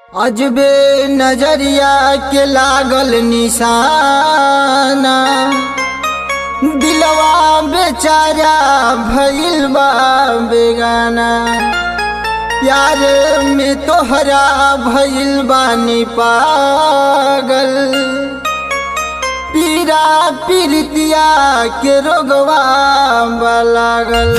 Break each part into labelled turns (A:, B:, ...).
A: अजबे नजरिया के लागल निशाना दिलवा बेचारा भइल बा बेगाना प्यार में तोहरा भइल बानी पागल पीरा पीरितिया के रोगवा बा लागल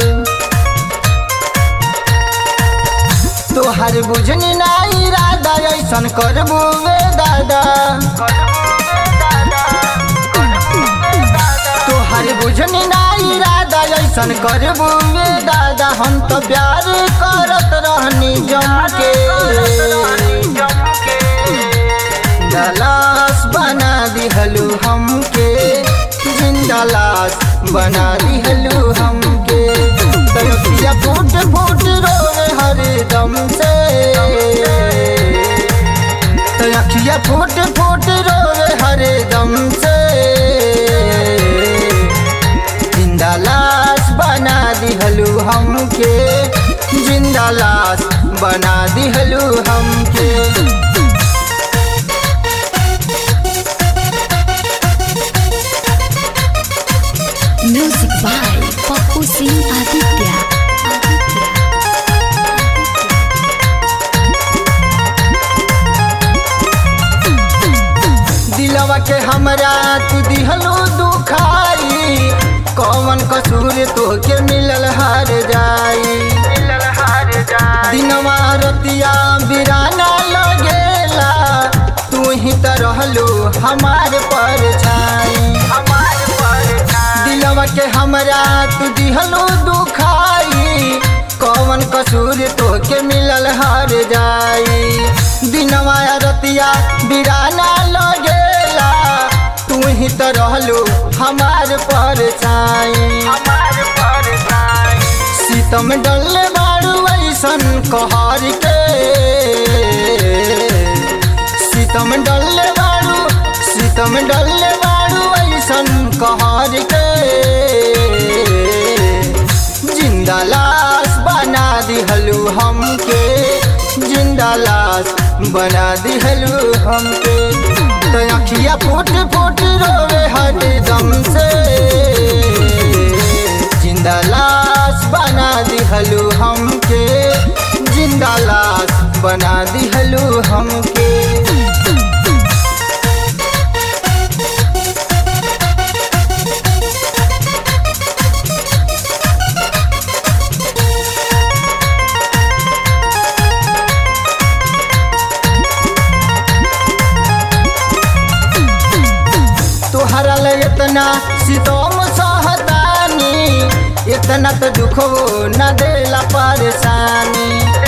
A: तोहर बुझनी ना इरादा ऐसन करबू वे दादा तोहर बुझनी ना इरादा ऐसन करबू वे दादा हम तो प्यार करत रहनी जम के दलास बना दिहलू हमके जिंदा लाश बना दिहलू हमके तड़पिया फूट फूट रोवे हर दम से अखिया फूट फूट रोवे हर दम से जिंदा लाश बना दिहलू हमके जिंदा लाश बना दिहलू हमके
B: Music by Papu Singh Aditya. Aditya.
A: दिलवा के हमरा तू दिहलू दुखाई कौन कसूर तोके मिलल हार जाई दिनवा रतिया बिराना लगेला तू ही त रहलू हमार परछाई दिलवा के हमरा तू दिहलू दुखाई कौन कसूर तोके मिलल हार जाई दिनवा रतिया बिराना लगेला तू ही त रहलू हमार परछाई सीतम डल बारू ऐसन कहर के सीतम डल बारू सीतम डल बारू ऐसन कहर के जिंदा लाश बना दिहलू हमके जिंदा लाश बना दिहलू हमके तो अखिया फूट फूट रोवे हर दम से जिंदा लाश बना दिहलू हमके जिंदा लाश बना दिहलू हमके तोहरा ले इतना सितम सहतानी इतना तो दुखो न देला परेशानी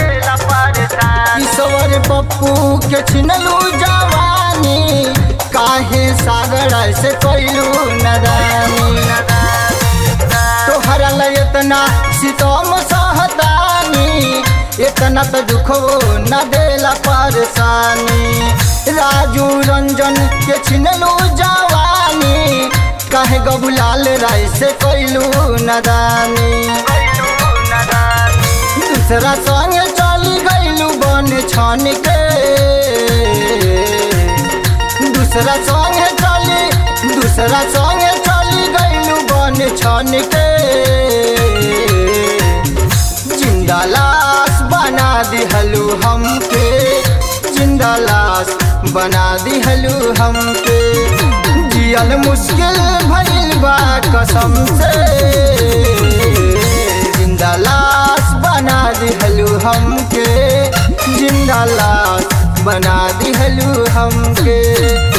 A: ईश्वर पप्पू के छिनलू जवानी काहे सागर से कोइलू नदानी तोहरा ले इतना सितम सहतानी इतना तो दुखो न देला परेशानी राजू रंजन के छिनलू जवानी काहे गबुलाल राय से कोइलू नदानी दूसरा संग चली गइलू बन छन के दूसरा संग चली दूसरा संग चली गइलू बन छन के जिंदा लाश बना दिहलू हमके जिंदा लाश बना दिहलू हमके जियल मुश्किल भइल बा कसम से जिंदा लाश बना दिहलू हमके जिंदा लाश बना दिहलू हमके